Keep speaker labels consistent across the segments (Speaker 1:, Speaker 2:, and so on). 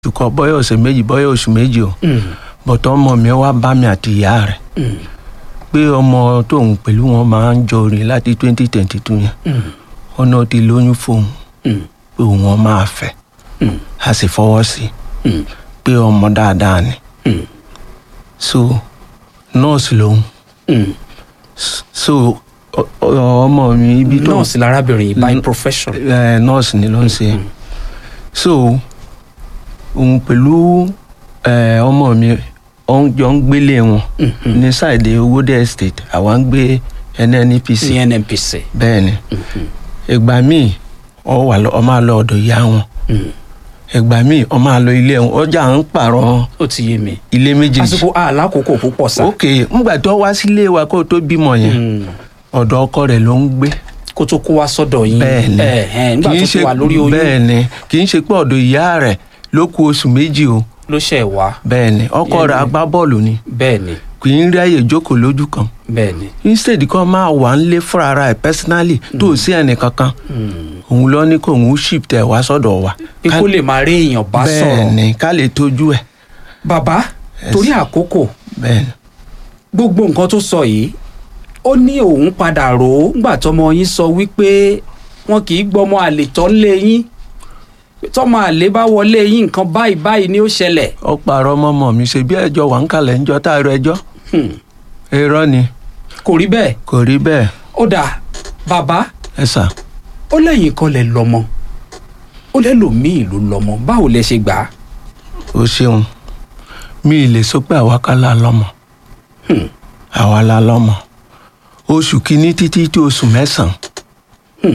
Speaker 1: tukọ̀ bọ́yọ̀ ọ̀sẹ̀ méjì bọ́yọ̀ oṣù méjì o
Speaker 2: Mm.
Speaker 1: bọ̀tọ̀ ọmọ mi wá bá mi àti ìyá rẹ̀
Speaker 2: Mm.
Speaker 1: pé ọmọ tóun pẹ̀lú wọn máa ń jọ rìn láti twenty twenty two yẹn
Speaker 2: Mm.
Speaker 1: ọ̀nà ti lóyún fóun
Speaker 2: Mm.
Speaker 1: pé òun máa fẹ́
Speaker 2: Mm.
Speaker 1: a sì fọwọ́ sí i
Speaker 2: Mm.
Speaker 1: pé ọmọ dáadáa ni
Speaker 2: Mm.
Speaker 1: so nọ́ọ̀sì lòun
Speaker 2: Mm.
Speaker 1: so ọ- ọ- ọmọ mi ibi tó
Speaker 2: nọ́ọ̀sì lárábìnrin yìí by
Speaker 1: Mm.
Speaker 2: profession.
Speaker 1: ẹ nọ́ọ̀sì ni ló ń ṣe
Speaker 2: Mm.
Speaker 1: so òun pẹ̀lú ẹ, ọmọ mi òun jọ ń gbélé wọn
Speaker 2: Mhm.
Speaker 1: ní sáìdì owóde estate àwa ń gbé nnpc
Speaker 2: ní nnpc.
Speaker 1: bẹ́ẹ̀ ni
Speaker 2: Mhm.
Speaker 1: ìgbà míì ọ wà lọ ọ máa lọ ọ̀dọ̀ ìyá wọn
Speaker 2: Mm.
Speaker 1: ìgbà míì ọ máa lọ ilé wọn ọjà ń pààrọ̀
Speaker 2: ó ti yé mi.
Speaker 1: ilé méjèèjì
Speaker 2: àsìkò àlákòókò púpọ̀ sá.
Speaker 1: ok ńgbà tó wá sílé wa kó tó bímọ yẹn
Speaker 2: Mm.
Speaker 1: ọ̀dọ̀ ọkọ rẹ̀ ló ń gbé
Speaker 2: kó tó kó wá sọ́dọ̀ yín.
Speaker 1: bẹ́ẹ̀ ni
Speaker 2: ẹ ẹ nígbà
Speaker 1: Kì í
Speaker 2: tó ti
Speaker 1: ṣe-
Speaker 2: wà lórí oyún
Speaker 1: bẹ́ẹ̀ ni kì í ṣe pé ọ̀dọ̀ ìyá rẹ̀ ló kù oṣù méjì o
Speaker 2: ló ṣẹ̀ wá.
Speaker 1: bẹ́ẹ̀ ni ọkọ
Speaker 2: Yẹn
Speaker 1: rẹ̀
Speaker 2: ni.
Speaker 1: agbábọ́ọ̀lù ni
Speaker 2: bẹ́ẹ̀ ni
Speaker 1: kì í ráyè jókòó lójú kan
Speaker 2: bẹ́ẹ̀ ni.
Speaker 1: instead kó máa wà ń lé fúnra ara ẹ̀ personally tó o sí ẹnì kankan
Speaker 2: Mm.
Speaker 1: òun lọ ní kó òun ship tẹ̀ wá sọ́dọ̀ wa
Speaker 2: pé kó lè máa rí èèyàn bá
Speaker 1: bẹ́ẹ̀
Speaker 2: sọ̀rọ̀.
Speaker 1: ni ká lè tójú ẹ̀
Speaker 2: bàbá
Speaker 1: Yes.
Speaker 2: torí àkókò
Speaker 1: bẹ́ẹ̀ ni
Speaker 2: gbogbo nǹkan tó sọ yìí ó ní òun padà rò ó ńgbà tọmọ yín sọ wípé wọn kì í gbọmọ àlè tọ́ lé yín tọmọ àlè bá wọlé yín nǹkan báyìí báyìí ni ó ṣẹlẹ̀.
Speaker 1: ó pààrọ̀ mọ́mọ́ mi ṣe bí ẹjọ́ wà ń kalẹ̀ ń jọ tá a rọ ẹjọ́
Speaker 2: Hmm.
Speaker 1: irọ́ ni
Speaker 2: kò rí bẹ́ẹ̀
Speaker 1: kò rí bẹ́ẹ̀
Speaker 2: ó dà bàbá
Speaker 1: ẹ sà
Speaker 2: ó lẹ́yìn kan lẹ̀ lọ́mọ ó lẹ́lòmíì ló lọ́mọ báwo lẹ ṣe gbà á.
Speaker 1: o ṣeun mi ì lè sọ pé àwa ká la lọ́mọ
Speaker 2: Hmm.
Speaker 1: àwa la lọ́mọ oṣù kìíní títí tí oṣù mẹ́sàn-án
Speaker 2: Hmm.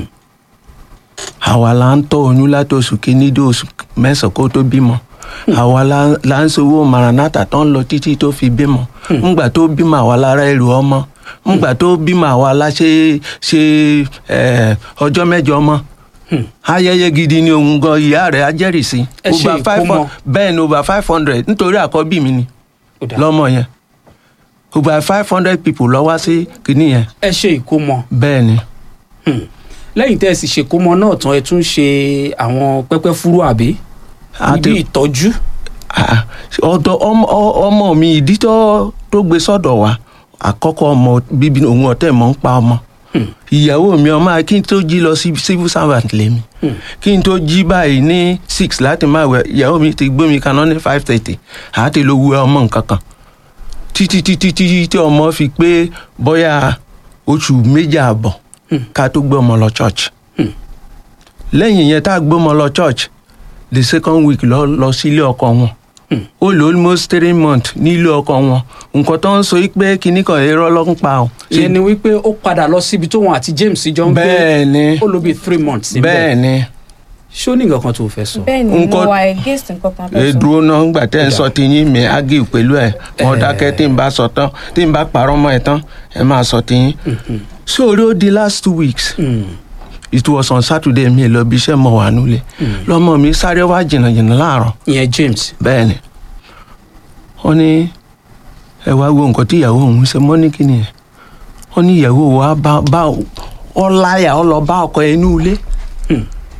Speaker 1: àwa la ń tọ́ oyún láti oṣù kìíní dé oṣù mẹ́sàn-án kó tó bímọ àwa la- la ń sowó maranata tó ń lọ títí tó fi bímọ ńgbà tó bímọ àwa lára ẹrù ọmọ ńgbà tó bímọ àwa la ṣe ṣe ẹ, ọjọ́ mẹ́jọ ọmọ
Speaker 2: Hmm.
Speaker 1: ayẹyẹ gidi ni òun gan ìyá rẹ̀ á jẹ́rìí sí
Speaker 2: Ẹ ṣe
Speaker 1: Over five
Speaker 2: ìkómọ.
Speaker 1: hun- bẹ́ẹ̀ ni over five hundred nítorí àkọ́bí mi ni
Speaker 2: Ó dà.
Speaker 1: lọ́mọ yẹn over five hundred people lọ wá sí kinní yẹn
Speaker 2: ẹ ṣe ìkómọ
Speaker 1: bẹ́ẹ̀ ni
Speaker 2: Hmm. lẹ́yìn tẹ́ ẹ sì ṣèkómọ náà tán ẹ tún ṣe àwọn pẹ́pẹ́ fúrú àbí
Speaker 1: Àti-
Speaker 2: níbi ìtọ́jú.
Speaker 1: Ah, ọ̀dọ̀ ọmọ ọ- ọmọ mi ìdí tó tó gbé sọ́dọ̀ wa àkọ́kọ́ ọmọ bíbí òun ọ̀tẹ̀ mọ̀ ń pa ọmọ
Speaker 2: Hmm.
Speaker 1: ìyàwó mi ọmọ kí n tó jí lọ sí civil servant lèmi
Speaker 2: Hmm.
Speaker 1: kí n tó jí báyìí ní six láti máa wẹ̀ ìyàwó mi ti gbé mi kaná ní five thirty àti ló wu ọmọ nǹkan kan títí títí títí tí ọmọ fi pé bóyá oṣù méjì àbọ̀
Speaker 2: Hmm.
Speaker 1: ká tó gbé ọmọ lọ church
Speaker 2: Hmm.
Speaker 1: lẹ́yìn yẹn tá a gbé ọmọ lọ church the second week lọ lọ sí ilé ọkọ wọn
Speaker 2: Hmm.
Speaker 1: ó lò almost three months ní ilé ọkọ wọn nǹkan tó ń sọ yìí pé kinní kan irọ́ ló ń pa ọ́.
Speaker 2: ìyẹn ni wípé ó padà lọ síbi tóun àti James jọ ń gbé
Speaker 1: bẹ́ẹ̀ ni
Speaker 2: ó lò bí three months níbẹ̀
Speaker 1: bẹ́ẹ̀ ni
Speaker 2: ṣó ní nǹkan kan tó fẹ́ sọ.
Speaker 3: bẹ́ẹ̀ ni mo
Speaker 1: Nǹkan-
Speaker 3: wà against nǹkan kan tó
Speaker 1: ẹ
Speaker 3: sọ.
Speaker 1: dúró náà ńgbà tẹ́ ẹ ń
Speaker 2: Ó
Speaker 1: sọ
Speaker 2: dà.
Speaker 1: tiyín mi ágì pẹ̀lú ẹ̀ wọ́n
Speaker 2: Eh.
Speaker 1: dákẹ́ tí n bá sọ tán tí n bá parọ́ mọ́ ẹ tán ẹ máa sọ tiyín. sórí ó di last two weeks
Speaker 2: Hmm.
Speaker 1: it was on Saturday mi lọ bí iṣẹ́ mọ̀ wà nulẹ̀ lọ́mọ mi sáré wá jìnnàjìnnà láàárọ̀
Speaker 2: ìyẹn James
Speaker 1: bẹ́ẹ̀ ni wọ́n ní ẹ wá wo nǹkan tí ìyàwó òun ṣe mọ́ ní kíni ẹ̀ wọ́n ní ìyàwó wa bá bá ọ láyà ọ lọ bá ọkọ ẹ inú ilé
Speaker 2: Hmm.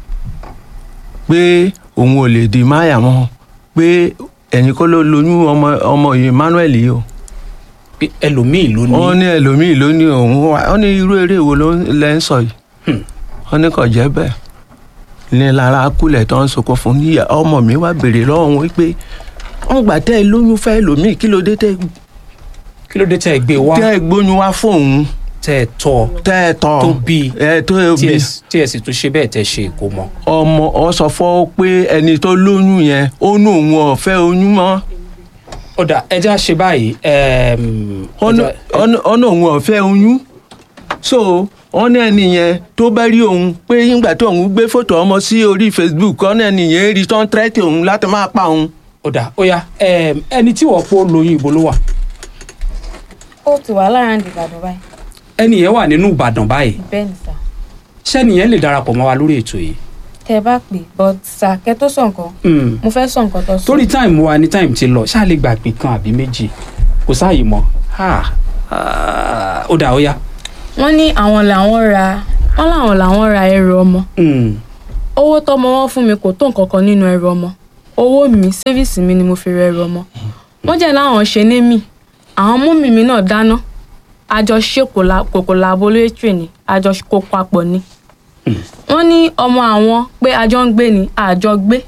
Speaker 1: pé òun ò lè di máyà mọ́ pé ẹ̀yin kọ́ ló lóyún ọmọ ọmọ yìí Emmanuel yìí o
Speaker 2: pé ẹlòmíì ló
Speaker 1: wọ́n
Speaker 2: ní
Speaker 1: ní ẹlòmíì ló ní òun wá wọ́n ní irú eré wo ló ń- lẹ ń sọ yìí
Speaker 2: Hmm.
Speaker 1: wọ́n ní kò jẹ́ bẹ́ẹ̀ ní lára kulẹ̀ tó ń sọkọ fún níyà ọmọ mi wá béèrè lọ́wọ́ wọn pé wọ́n gbà tẹ́ ẹ lóyún fẹ́ lòmíì kí ló dé tẹ́
Speaker 2: kí ló dé tẹ́ ẹ gbé wá
Speaker 1: tẹ́ ẹ gbóyún wá fóun
Speaker 2: tẹ́ ẹ tọ́
Speaker 1: tẹ́ ẹ tọ́
Speaker 2: tó bí
Speaker 1: ẹ tó
Speaker 2: tí
Speaker 1: bí
Speaker 2: ẹ tí ẹ sì tún ṣe bẹ́ẹ̀ tẹ́ ṣe ìkómọ.
Speaker 1: ọmọ ọ sọ fọ́ pé ẹni tó lóyún yẹn ó ní òun ọ̀fẹ́ oyún mọ́
Speaker 2: ó dà ẹ já ṣe báyìí ẹm, ẹ
Speaker 1: ọ̀nà
Speaker 2: já-
Speaker 1: ọ̀nà òun ọ̀fẹ́ oyún so wọ́n ní ẹni yẹn tó bá rí òun pé nígbà tó òun gbé fótó ọmọ sí orí Facebook ọ̀nà ẹni yẹn rí tán tírẹ́tì òun láti máa pa òun.
Speaker 2: ó dà ó yá ẹm, ẹni tí wọ́n pọ̀ lóyún ibo ló wà
Speaker 3: ó ti wà lára ní Ìbàdàn báyìí
Speaker 2: ẹni yẹn wà nínú Ìbàdàn báyìí
Speaker 3: bẹ́ẹ̀ ni sà
Speaker 2: ṣẹ́ni yẹn lè darapọ̀ mọ́ wa lórí ètò yìí.
Speaker 3: tẹ́ ẹ bá pè but sà kẹ́ tó sọ nǹkan
Speaker 2: Hmm.
Speaker 3: mo fẹ́ sọ nǹkan tó sọ.
Speaker 2: torí táìmù wa ni táìmù ti lọ ṣáà lè gbà pé kan àbí méjì kò sáàyè mọ́ Ah, ah, ó dà ó yá.
Speaker 3: wọ́n ní àwọn làwọn ra wọ́n làwọn làwọn ra ẹrù ọmọ
Speaker 2: Hmm.
Speaker 3: owó tọmọ wọn fún mi kò tó nǹkan kan nínú ẹrù ọmọ owó mi sẹ́fíìsì mi ni mo fi rẹrù ọmọ wọ́n jẹ́ láwọn ṣe ní mi àwọn mọ́mì mi náà dáná àjọ ṣe kòkò laboratory ni àjọ kó papọ̀ ni wọ́n ní ọmọ àwọn pé àjọ ń gbé ni àjọ gbé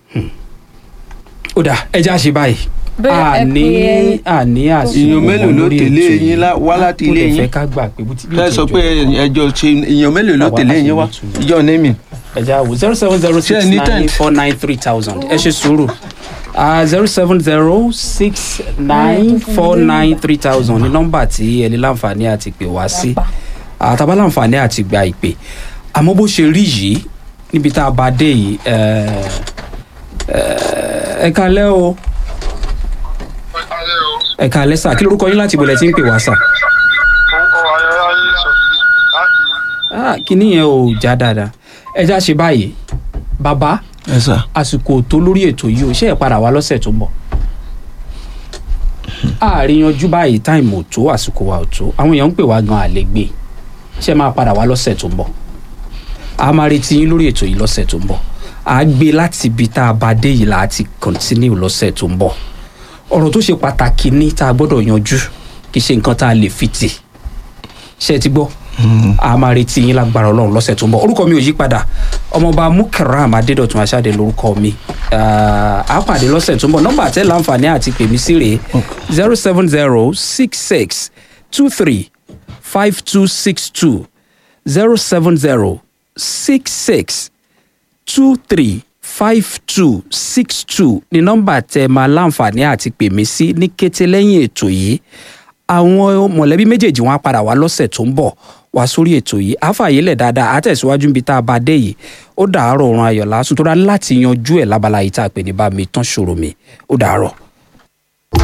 Speaker 2: ó dà ẹja ṣe báyìí
Speaker 3: Bẹ́ẹ̀, ẹ
Speaker 2: àní
Speaker 3: pé ẹ-
Speaker 2: àní àsìkò
Speaker 1: Èèyàn mélòó ló
Speaker 2: lórí
Speaker 1: tẹ̀lé
Speaker 2: ètò
Speaker 1: yín
Speaker 2: yìí.
Speaker 1: lá- wá láti
Speaker 2: Ó
Speaker 1: ilé
Speaker 2: lè
Speaker 1: yín?
Speaker 2: fẹ́ ká gbà pé bó ti bí
Speaker 1: ẹ sọ
Speaker 2: ìjẹjọ.
Speaker 1: pé ẹjọ ṣe èèyàn mélòó ló
Speaker 2: Àwa
Speaker 1: tẹ̀lé
Speaker 2: láti
Speaker 1: yín wá
Speaker 2: ní ìtumọ̀.
Speaker 1: ìjọ nemi
Speaker 2: ẹja wo zero seven zero
Speaker 1: Ṣé
Speaker 2: six
Speaker 1: ẹ ní
Speaker 2: nine
Speaker 1: tent?
Speaker 2: four nine three thousand ẹ ṣe sùúrù zero seven zero six nine four nine three thousand ní nọ́mbà tí ẹ ní láǹfààní àti pè wá sí àtàbá láǹfààní àti gba ìpè àmọ́ bó ṣe rí yìí níbi tá a bá dé yìí ẹ ẹ ẹ kalẹ́ o ẹ kalẹ́ sà kí lorúkọ yín láti ìbọ̀lẹ̀ tí ń pè wá sà Ah, kíní yẹn ò já dáadáa ẹ já ṣe báyìí bàbá
Speaker 1: ẹ sà
Speaker 2: àsìkò tó lórí ètò yìí ò ṣe é padà wá lọ́sẹ̀ tó ń bọ̀ àárín yanjú báyìí táìmù ò tó àsìkò wa ò tó àwọn èèyàn ń pè wá gan àlè gbé ṣe máa padà wá lọ́sẹ̀ tó ń bọ̀ a máa retí yín lórí ètò yìí lọ́sẹ̀ tó ń bọ̀ a gbé láti ibi tá a bá dé yìí láti continue lọ́sẹ̀ tó ń bọ̀ ọ̀rọ̀ tó ṣe pàtàkì ní tá a gbọ́dọ̀ yanjú kì í ṣe nǹkan tá a lè fi tì ṣe é ti gbọ́ a máa retí yín lágbára ọlọ́run lọ́sẹ̀ tó ń bọ̀ orúkọ mi ò yí padà ọmọọba mukaram adédọ̀tun aṣáde lórúkọ mi Ah, a pàdé lọ́sẹ̀ tó ń bọ̀ nọ́mbà tẹ́ láǹfààní àti pè mí sí rèé zero seven zero six six two three five two six two zero seven zero six six two three five two six two ní nọ́mbà tẹ́ máa láǹfààní àti pè mí sí ní kété lẹ́yìn ètò yìí àwọn mọ̀lẹ́bí méjèèjì wọn á padà wá lọ́sẹ̀ tó ń bọ̀ wá sórí ètò yìí àfààyèlẹ̀ dáadáa àtẹ̀síwájú níbi tá a bá dé yìí ó dàárọ̀ ọ̀run ayọ̀ lásùn tó dá láti yanjú ẹ̀ lábala yìí tá a pè ní bá mi tán ṣòro mi ó dàárọ̀.